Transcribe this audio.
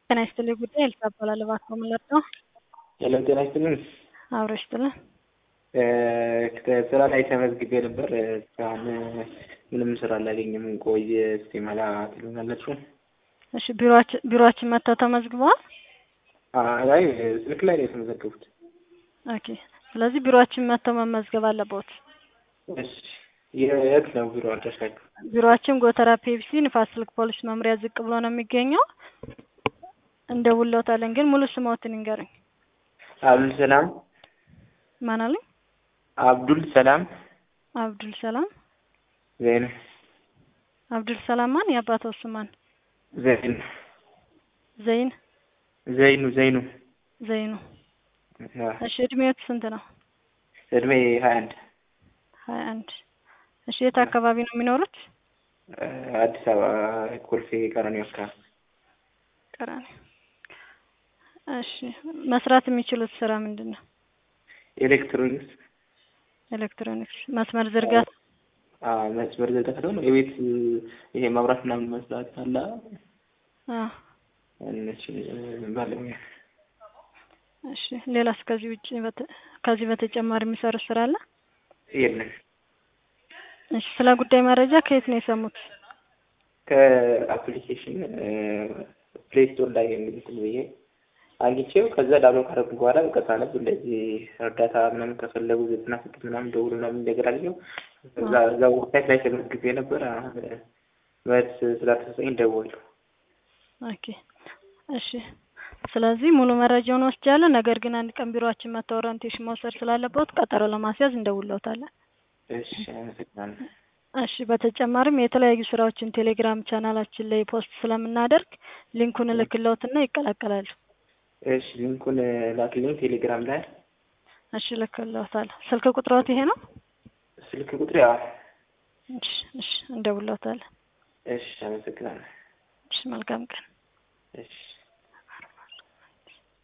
ጤና ይስጥልኝ ጉዳይ ኤልሳ እባላለሁ። እባክዎ ምን ልርዳዎ? ሄሎ ጤና ይስጥልኝ። አብሮ ይስጥልን። ስራ ላይ ተመዝግቤ ነበር። እስካሁን ምንም ስራ አላገኘም። ቆይ እስቲ መላ ትሉኛላችሁ? እሺ ቢሮአችን ቢሮአችን መጥተው ተመዝግበዋል? አይ ስልክ ላይ ነው የተመዘገቡት። ኦኬ ስለዚህ ቢሮአችን መጥተው መመዝገብ አለብዎት። እሺ የት ነው ቢሮ አድራሻችሁ? ቢሮአችን ጎተራ ፔፕሲ ንፋስ ስልክ ፖሊስ መምሪያ ዝቅ ብሎ ነው የሚገኘው። እንደውልዎታለን ግን ሙሉ ስምዎትን ይንገሩኝ። አብዱል ሰላም ማን አሉኝ? አብዱል ሰላም አብዱል ሰላም ዘይኑ አብዱል ሰላም ማን? የአባትዎ ስም ማን? ዘይኑ ዘይን ዘይኑ ዘይኑ ዘይኑ። እሺ እድሜዎት ስንት ነው? እድሜ ሀያ አንድ ሀያ አንድ እሺ የት አካባቢ ነው የሚኖሩት? አዲስ አበባ ኮልፌ ቀራኒዮ አካባቢ። ቀራኒ እሺ መስራት የሚችሉት ስራ ምንድን ነው? ኤሌክትሮኒክስ ኤሌክትሮኒክስ መስመር ዝርጋታ መስመር ዝርጋታ ደግሞ የቤት ይሄ መብራት ምናምን መስራት አለ አ እነሱን ባለሙያ እሺ ሌላስ ከዚህ ውጭ በተ- ከዚህ በተጨማሪ የሚሰሩት ስራ አለ? የለም። እሺ ስለ ጉዳይ መረጃ ከየት ነው የሰሙት? ከአፕሊኬሽን ፕሌይ ስቶር ላይ እንግዲህ ብዬ አግኝቼው ከዛ ዳውንሎድ ካደረጉ በኋላ በቃ ሳነብ እንደዚህ እርዳታ ምናምን ከፈለጉ ዘጠና ስድስት ምናምን ደውሉ ምናምን ነገር አገኘሁ። እዛ እዛ ዌብሳይት ላይ ተመዝግቤ ነበር። አሁን መልስ ስላልተሰጠኝ ደወልኩ። ኦኬ እሺ ስለዚህ ሙሉ መረጃውን ወስጃለሁ። ነገር ግን አንድ ቀን ቢሮአችን መጥተው ኦሪንቴሽን መውሰድ ስላለበት ቀጠሮ ለማስያዝ እንደውልዎታለን። እሺ አመሰግናለሁ። እሺ በተጨማሪም የተለያዩ ስራዎችን ቴሌግራም ቻናላችን ላይ ፖስት ስለምናደርግ ሊንኩን እልክልዎትና ይቀላቀላሉ። እሺ ሊንኩን ላክልኝ ቴሌግራም ላይ። እሺ እልክልዎታለሁ። ስልክ ቁጥሮት ይሄ ነው? ስልክ ቁጥር ያው እሺ እሺ እንደውልዎታለን። እሺ አመሰግናለሁ። እሺ መልካም ቀን። እሺ